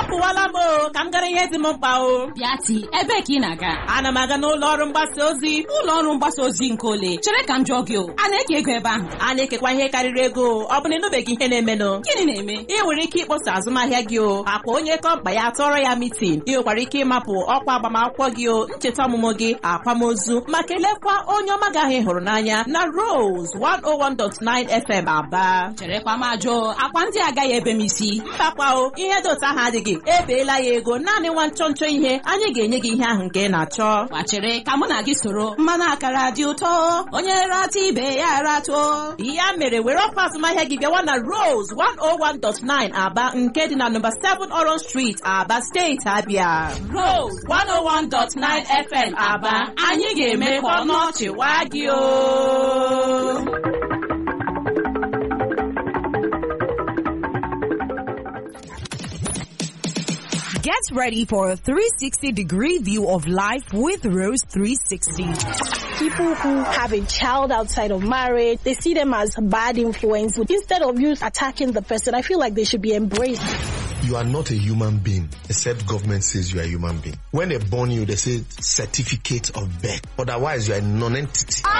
apụwala m o ka m gara ihe dị m mkpa o Bịati, ebee ka ị na-aga? ana m aga n'ụlọ ọrụ mgbasa ozi Ụlọ ọrụ mgbasa ozi nke ole? Chere ka m jụọ gị o, a na-eke ego ebe ahụ? a na-ekekwa ihe karịrị ego ọ bụ na ịnụbeghị ihe na-emenụ Gịnị na-eme? ị nwere ike ịkpọsa azụmahịa gị o akwa onye kọmpa ya tọrọ ya mitin ị nwekwara ike ịmapụ ọkwa agbamakwụkwọ gị o ncheta ọmụmụ gị akwamozu ma kelekwa onye ọma gị ahụ ị hụrụ n'anya na Rose 101.9 FM Aba Cherekwa m ajụ, akwa ndị agaghị ebe m isi. mbakwa o ihe dị otu ahụ adịghị ebeela ya ego naanị nwa nchọ nchọ ihe anyị ga-enye gị ihe ahụ nke ị na-achọ Gbachere ka mụ na gị soro mmanụ akara dị ụtọ onye rata ibe ya ratuo ya mere were ọkwa azụmahịa gị bịawa na Rose 101.9 Aba nke dị na nọmba 7 Orange Street Aba steeti Abia Rose 101.9 FM Aba anyị ga-eme ka ọnụ ọchị waa gị o Get ready for a 360 degree view of life with Rose 360. people who have a child outside of marriage, they see them as bad influence. Instead of you attacking the person, I feel like they should be embraced. You are not a human being, except government says you are a human being. When they born you, they say certificate of birth. Otherwise, you are a non-entity.